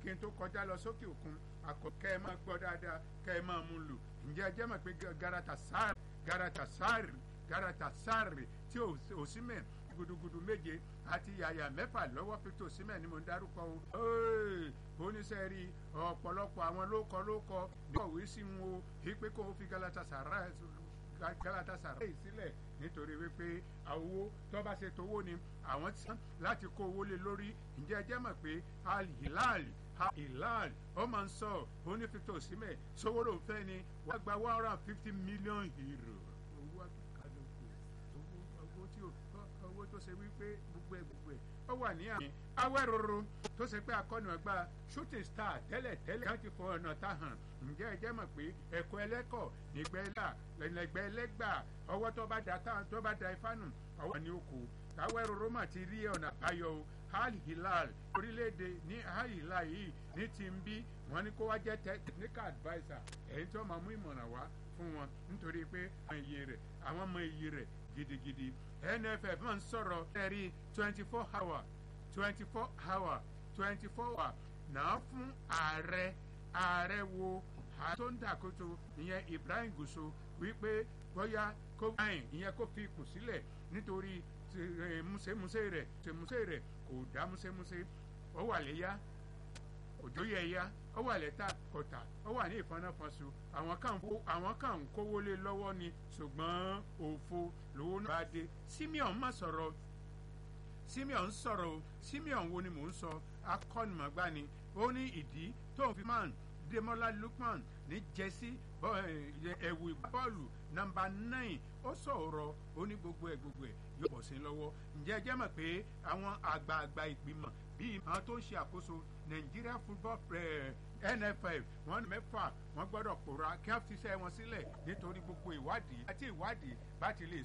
kí n tó kọjá lọ sókè òkun àkọ́ kẹ́ ẹ máa gbọ́ dáadáa kẹ́ ẹ máa mú lò ǹjẹ́ ẹ jẹ́ mọ̀ pé Galatasaray Galatasaray Galatasaray tí Osimhen gudugudu méje àti yàyà mẹ́fà lọ́wọ́ Victor Osimhen ni mo ń dárúkọ o. oníṣẹ́rí ọ̀pọ̀lọpọ̀ àwọn lóko lóko ní ọ̀wé sí wọn o wípé kó o fi Galatasaray Galatasaray sílẹ̀ nítorí wípé owó tó bá ṣe tówó ni àwọn ti sàn láti kó owó lé lórí ǹjẹ́ ẹ jẹ́ mọ̀ pé Al Hilal Al Hilal ó máa ń sọ oní Victor Osimhen sówó ló ń fẹ́ ni wọ́n gba one hundred and fifty million euro owó àkàlùkù owó tí owó tó ṣe wípé gbogbo ẹ gbogbo ẹ ó wà ní àmì awẹ́rọ̀rọ̀ tó ṣe pé akọ́nà ọgbà shooting star tẹ́lẹ̀ tẹ́lẹ̀ láti fọ ọ̀nà tá hàn ǹjẹ́ ẹ jẹ́ mọ̀ pé ẹ̀kọ́ ẹlẹ́kọ̀ nígbẹ́ ẹ̀là lẹ́nẹ̀gbẹ́ ẹlẹ́gbà ọwọ́ tó bá da táwọn tó bá da ifá nù ọwọ́ ni ó kù awẹ́rọ̀rọ̀ mà ti rí ọ̀nà àbáyọ o Al Hilal orílẹ̀-èdè ní Al Hilal yìí ní ti ń bí wọ́n ní kó wá jẹ́ technical adviser èyí tó máa mú ìmọ̀ràn wá fún wọn nítorí pé àwọn iye rẹ̀ àwọn mọ iye rẹ̀ gidigidi NFF máa ń sọ̀rọ̀ ẹ̀rí twenty four hour twenty four hour twenty four hour náà fún ààrẹ ààrẹ wo tó ń dàkóso ìyẹn Ibrahim Gusau wípé bóyá kó báyìí ìyẹn kó fi ipò sílẹ̀ nítorí múṣemúṣe rẹ̀ múṣemúṣe rẹ̀ kò dá múṣemúṣe ó wà léyà òjò yẹ ya ó wà lẹ́tà kọ̀tà ó wà ní ìfọnáfọnsu àwọn kan àwọn kan ń kówó lé lọ́wọ́ ni ṣùgbọ́n òfo lówó náà bá dé Simeon má sọ̀rọ̀ Simeon sọ̀rọ̀ o Simeon wo ni mò ń sọ akọ́nìmọ̀gbá ni ó ní ìdí tó ń fi man Demola Lookman ní jẹ́sí ẹ̀wù bọ́ọ̀lù nọ́mbà nine ó sọ̀rọ̀ ó ní gbogbo ẹ̀ gbogbo ẹ̀ yóò bọ̀ sí lọ́wọ́ ǹjẹ́ ẹ jẹ́ mọ̀ pé àwọn àgbààgbà ìgbìmọ̀ bíi àwọn tó ń ṣe àkóso Nigeria football NFF wọ́n ní mẹ́fà wọ́n gbọ́dọ̀ pòórá kí wọ́n fi iṣẹ́ wọn sílẹ̀ nítorí gbogbo ìwádìí àti ìwádìí bá ti lè